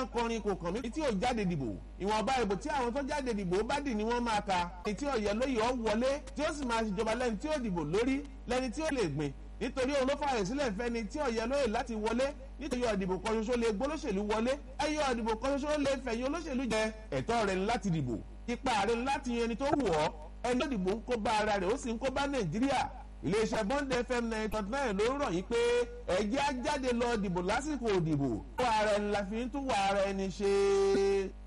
ń kọrin kò kàn mí tí ò jáde dìbò ìwọ̀nba ìbò tí àwọn tó jáde dìbò bá dì ni wọ́n máa ka ẹni tí ọ̀yẹ́ lóye ọ̀ wọlé tí ó sì máa ṣèjọba lẹ́ni tí ó dìbò lórí lẹ́ni tí ó lè gbìn nítorí òun ló fààyè sílẹ̀ fẹ́ni tí ọ̀yẹ́ lóye láti wọlé nítorí ọ̀dìbò kan ṣoṣo lè gbólóṣèlú wọlé ẹyọ ọ̀dìbò kan ṣoṣo lè fẹ̀yìn olóṣèlú jẹ ẹ̀tọ́ rẹ̀ láti dìbò ipa rẹ̀ láti yan ẹni tó wù ọ́ ẹni tó dìbò ń kó bá ara rẹ̀ ó sì ń kó bá nàìjíríà iléeṣẹ́ bond fm nine point nine ló rọ̀ yín pé ẹ̀jẹ̀ á jáde lọ dìbò lásìkò òdìbò kó ara ẹni la fi ń tún wà ara ẹni ṣe.